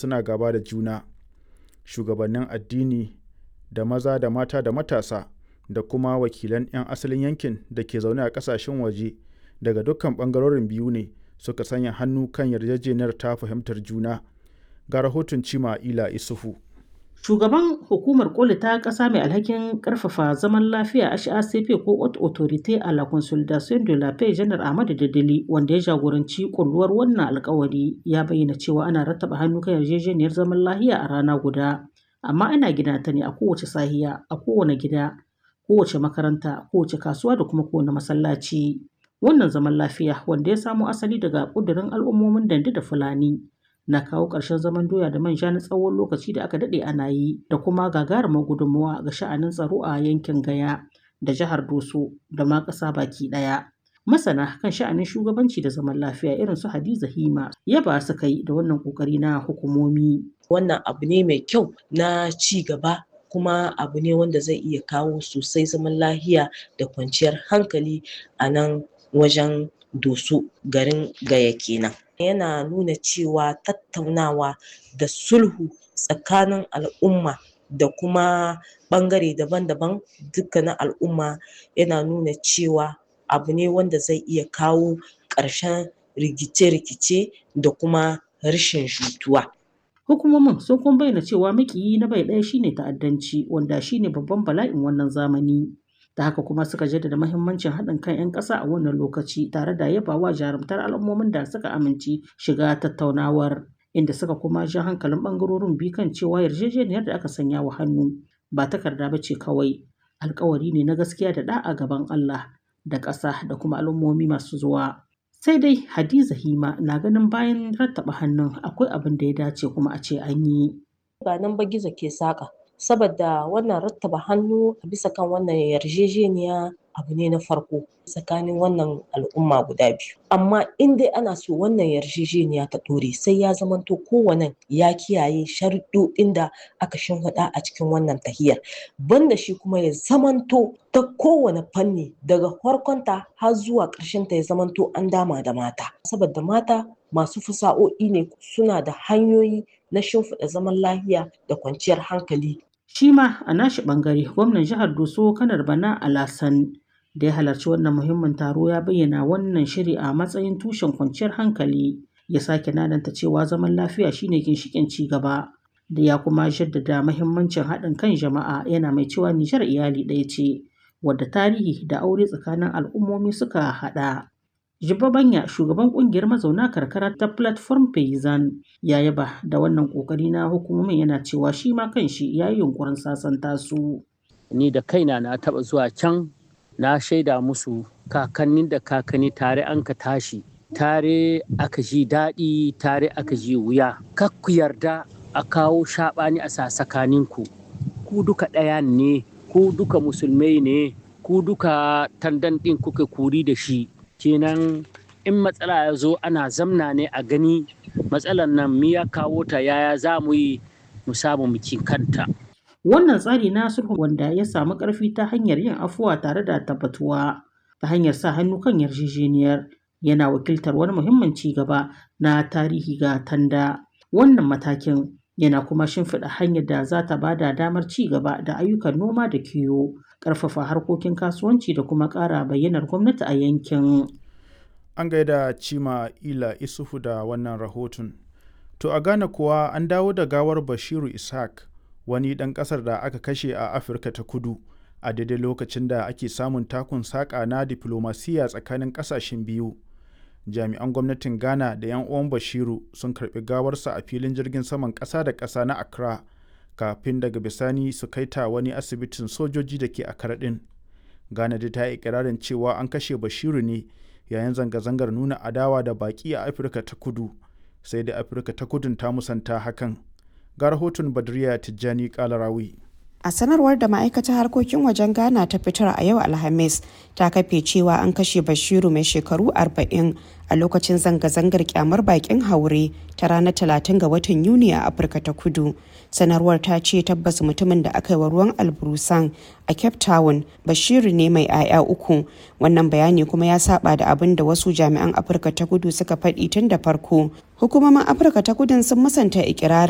suna gaba da juna shugabannin addini da maza da mata da matasa da kuma wakilan 'yan asalin yankin da ke zaune a kasashen waje daga dukkan bangarorin biyu ne suka sanya hannu kan yarjejeniyar ta fahimtar juna ga rahoton cima ila isufu Shugaban hukumar koli ta ƙasa mai alhakin ƙarfafa zaman lafiya HACP ko Haute Autorité à la Consolidation de la Paix Janar Ahmadu Dadali wanda ya jagoranci kulluwar wannan alkawari ya bayyana cewa ana rattaba hannu kan yarjejeniyar zaman lafiya a rana guda amma ana gina ta ne a kowace sahiya a kowane gida kowace makaranta kowace kasuwa da kuma kowane masallaci wannan zaman lafiya wanda ya samo asali daga ƙudurin al'ummomin dande da fulani na kawo ƙarshen zaman doya da manja na tsawon lokaci da aka daɗe ana yi da kuma gagarumar gudunmawa ga sha'anin tsaro a yankin gaya da jihar doso da ma ƙasa baki ɗaya masana kan sha'anin shugabanci da zaman lafiya irin su hadiza hima yaba su kai da wannan ƙoƙari na hukumomi wannan abu ne mai kyau na ci gaba kuma abu ne wanda zai iya kawo sosai zaman lafiya da kwanciyar hankali a nan wajen doso garin gaya kenan yana nuna cewa tattaunawa da sulhu tsakanin al'umma da kuma ɓangare daban-daban dukkanin al'umma yana nuna cewa abu ne wanda zai iya kawo ƙarshen rikice-rikice da kuma rashin jituwa. Hukumomin sun kuma bayyana cewa makiyi na bai ɗaya shine ta'addanci wanda shine babban bala'in wannan zamani. da haka kuma suka jaddada mahimmancin haɗin kan 'yan ƙasa a wannan lokaci tare da yabawa jarumtar al'ummomin da suka amince shiga tattaunawar inda suka kuma ja hankalin ɓangarorin biyu kan cewa yarjejeniyar da aka sanya wa hannu ba takarda ba ce kawai alkawari ne na gaskiya da ɗa'a gaban Allah da ƙasa da kuma al'ummomi masu zuwa. Sai dai Hadiza Hima na ganin bayan rattaba hannun akwai abin da ya dace kuma a ce an yi. Ba nan ba gizo ke saƙa. saboda wannan rattaba hannu a bisa kan wannan yarjejeniya abu ne na farko tsakanin wannan al'umma guda biyu amma in dai ana so wannan yarjejeniya ta ɗore sai ya zamanto kowane ya kiyaye sharuɗoɗin da aka shimfiɗa a cikin wannan tahiyar banda shi kuma ya zamanto ta kowane fanni daga farkonta har zuwa ƙarshenta ya zamanto an dama da mata saboda mata masu fasa'o'i ne suna da hanyoyi na shimfiɗa zaman lafiya da kwanciyar hankali. Shi ma a nashi ɓangare gwamnan jihar Doso kanar Bana Alasan da ya halarci wannan muhimmin taro ya bayyana wannan shiri a matsayin tushen kwanciyar hankali ya sake nananta cewa zaman lafiya shine ginshiƙin ci gaba da ya kuma jaddada mahimmancin haɗin kan jama'a yana mai cewa Nijar iyali ɗaya ce wadda tarihi da aure tsakanin al'ummomi suka haɗa. Jibba Banya shugaban kungiyar mazauna karkara ta Platform Payzan ya yaba da wannan kokari na hukumomin yana cewa shi ma kanshi ya yi yunkurin sasanta su. Ni da kaina na taba zuwa can na shaida musu kakannin da kakanni tare an ka tashi tare aka ji daɗi tare aka ji wuya kak ku yarda a kawo shaɓani a sasakaninku ku duka ɗaya ne ku duka musulmai ne ku duka tandan ɗin kuka kuri da shi kenan in matsala ya zo ana zamna ne a gani matsalar nan miya kawo ta yaya za mu yi mu samu mukin kanta. Wannan tsari na sulhu wanda ya samu ƙarfi ta hanyar yin afuwa tare da tabbatuwa ta hanyar sa hannu kan yarjejeniyar yana wakiltar wani muhimmin ci gaba na tarihi ga tanda. Wannan matakin yana kuma shimfiɗa hanyar da za ta bada damar ci gaba da ayyukan noma da kiwo ƙarfafa harkokin kasuwanci da kuma ƙara bayyanar gwamnati a yankin. An gaida Cima Ila Isufu da wannan rahoton. To a Ghana kuwa an dawo da gawar Bashiru Ishaq wani ɗan ƙasar da aka kashe a Afirka ta kudu a daidai lokacin da ake samun takun saƙa na diflomasiya tsakanin ƙasashen biyu. Jami'an gwamnatin Ghana da 'yan uwan Bashiru sun karɓi gawarsa a filin jirgin saman ƙasa da ƙasa na Accra. kafin daga bisani su kai ta wani asibitin sojoji da ke a karaɗin ghana da ta yi ikirarin cewa an kashe bashiru ne yayin zanga-zangar nuna adawa da baƙi a afirka ta kudu sai da afirka ta kudun ta musanta hakan ga rahoton badriya tijjani kalarawi a sanarwar da ma'aikatar harkokin wajen ghana ta fitar a yau alhamis ta kafe cewa an kashe bashiru mai shekaru 40 a lokacin zanga-zangar kyamar bakin haure ta ranar 30 ga watan yuni a afirka ta kudu sanarwar ta ce tabbas mutumin da aka yi wa ruwan alburusan a cape town bashiru ne mai 'ya'ya uku wannan bayani kuma ya saba da abin da wasu jami'an afirka ta kudu suka faɗi tun da farko hukumomin afirka ta kudun sun musanta ikirarin